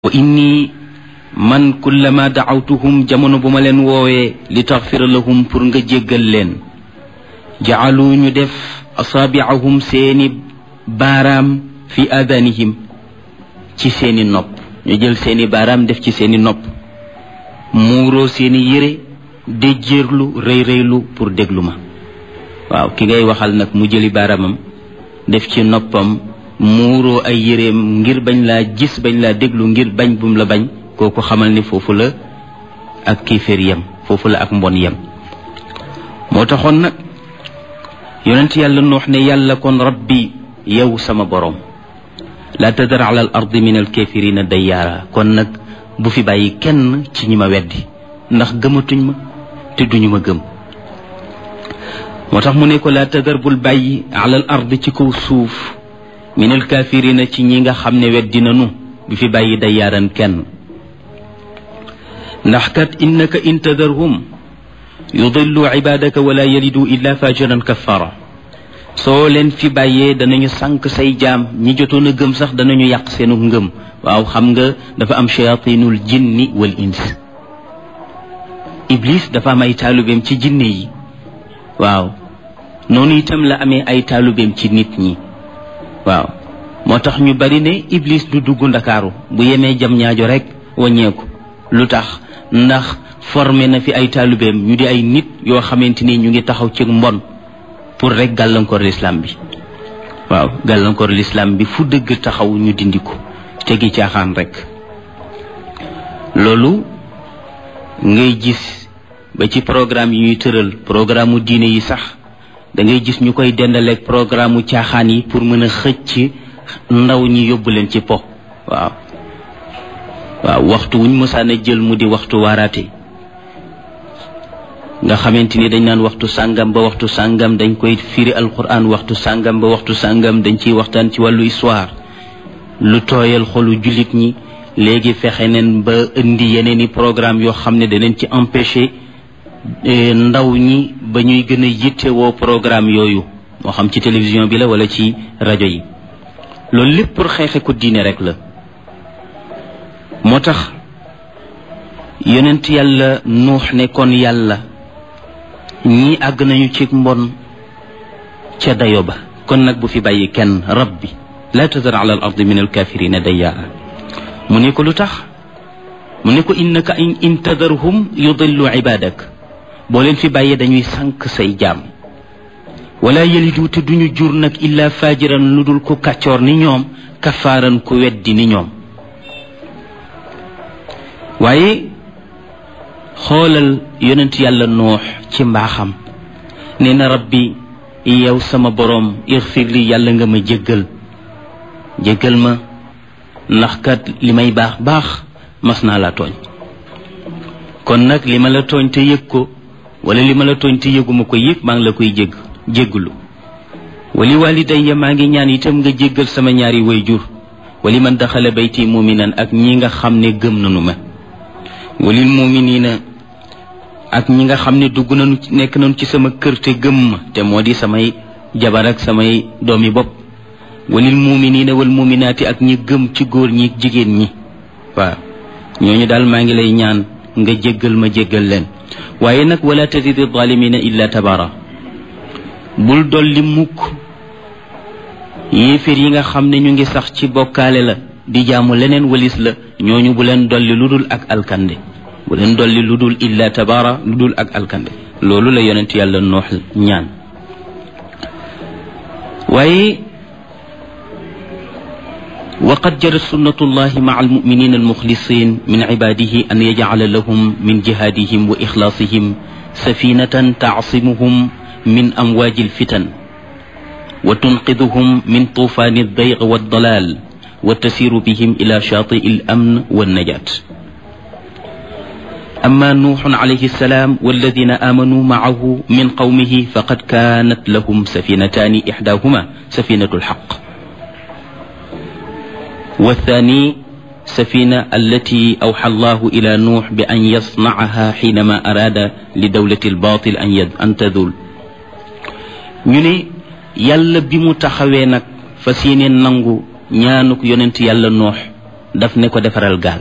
wa inni man kullama dacawtuhum jamono bu ma leen woowee li taxfira lahum pour nga jéggal leen jacaluu ñu def asaabiahum seeni baaraam fi aadanihim ci seeni nopp ñu jël seeni baaraam def ci seeni nopp muuroo seeni yére déjjéerlu rëy rëylu pour déglu ma waaw ki ngay waxal nag mu jëli baaraamam def ci noppam muuroo ay yéreem ngir bañ laa gis bañ laa déglu ngir bañ bum la bañ kooku xamal ni foofu la ak kiiféer yem foofu la ak mbon yem moo taxoon nag yonent yàlla noox ne yàlla kon rabbi yow sama boroom laa tadar ala al ardi min al kaafirina dayyaara kon nag bu fi bàyyi kenn ci ñi ma weddi ndax gëmatuñ ma te duñu ma gëm moo tax mu ne ko laa tadar bul bàyyi ala al ardi ci kaw suuf min al kaafirina ci ñi nga xam ne weddi nanu bu fi bàyyi dayyaaran kenn ndax kat innaka in tadarhum yudillu ibadaka wala yalidu illa fajiran kafara soo leen fi bàyyee danañu sànq say jaam ñi jotoon a gëm sax danañu yàq seenu ngëm waaw xam nga dafa am shayatinul jinni wal ins iblis dafa am ay taalubeem ci jinne yi waaw noonu itam la amee ay taalubeem ci nit ñi waaw moo tax ñu bari ne iblis du dugg ndakaaru bu yemee jam ñaajo rek wàññeeku lu tax ndax formé na fi ay taalubeem ñu di ay nit yoo xamante ni ñu ngi taxaw ci mbon pour rek gàllankoor lislaam bi waaw gàllankoor lislaam bi fu dëgg taxaw ñu dindi ko tegi caaxaan rek loolu ngay gis ba ci programme yi ñuy tëral programme mu diine yi sax da ngay gis ñu koy dendaleeg programme mu caaxaan yi pour mën a xëcc ndaw ñi yóbbu leen ci po waaw waaw waxtu wuñ mësaan a jël mu di waxtu waaraate nga xamante ni dañ naan waxtu sàngam ba waxtu sàngam dañ koy firi alquran waxtu sàngam ba waxtu sàngam dañ ciy waxtaan ci wàllu histoire lu tooyal xolu jullit ñi léegi fexe neen ba indi yeneen i programme yoo xam ne danañ ci empêcher ndaw ñi ba ñuy gën a yittewoo programme yooyu moo xam ci télévision bi la wala ci rajo yi loolu lépp pour xeexe ko diine rek la moo tax yonent yàlla nuux ne kon yàlla ñi àgg nañu ci mbon ca dayo ba kon nag bu fi bàyyi kenn rabbi laa tadar ala al ardi min alkafirina dayyaa mu ne ko lu tax mu ne ko innaka in tadarhum yudillu ibadak boo leen fi bàyyee dañuy sànq say jaam wala yalidu te duñu jur nag illa fajiran lu dul ko kàccoor ni ñoom kafaaran ku weddi ni ñoom waaye xoolal yonent yàlla noox ci mbaaxam nee na rabbi yow sama boroom ixfir li yàlla nga ma jéggal jéggal ma ndax kat li may baax baax mas naa laa tooñ kon nag li ma la tooñ te yëg ko wala li ma la tooñ te yëguma ko yëg maa ngi la koy jégg jégglu wali walidayya maa ngi ñaan itam nga jéggal sama ñaari wayjur wali man daxala bayti muminan ak ñi nga xam ne gëm nanu ma walil muminina ak ñi nga xam ne dugg nañu nekk nañu ci sama kër te gëm ma te moo di samay jabar ak samay doomi bopp walil muminina wal muminaati ak ñi gëm ci góor ñi jigéen ñi waaw ñooñu daal maa ngi lay ñaan nga jéggal ma jéggal leen waaye nag wala tazidi zalimina illa tabara bul dolli mukk yéeféer yi nga xam ne ñu ngi sax ci bokkaale la di jaamu leneen walis la ñooñu bu leen dolli lu dul ak alkande bu leen dolli lu dul illa tabara lu dul ak alkande loolu la yonent yàlla noox ñaan waaye waqad jarat sunnatullahi maa almuminina almuxlisin min cibaadihi an yajcala lahum min jihaadihim wa ixlaasihim safinatan taasimuhum min amwaaji alfitan wa tunqiduhum min tuufaani aldayq waaldalaal wa tasiiru bihim ila shaatii alamn wannajaat أما نوح عليه السلام والذين آمنوا معه من قومه فقد كانت لهم سفينتان إحداهما سفينة الحق والثاني سفينة التي أوحى الله إلى نوح بأن يصنعها حينما أراد لدولة الباطل أن تذول ñu ne yàlla bi mu taxawee nag fas yéene nangu ñaanuk yonent yàlla noox daf ne ko defaral gaal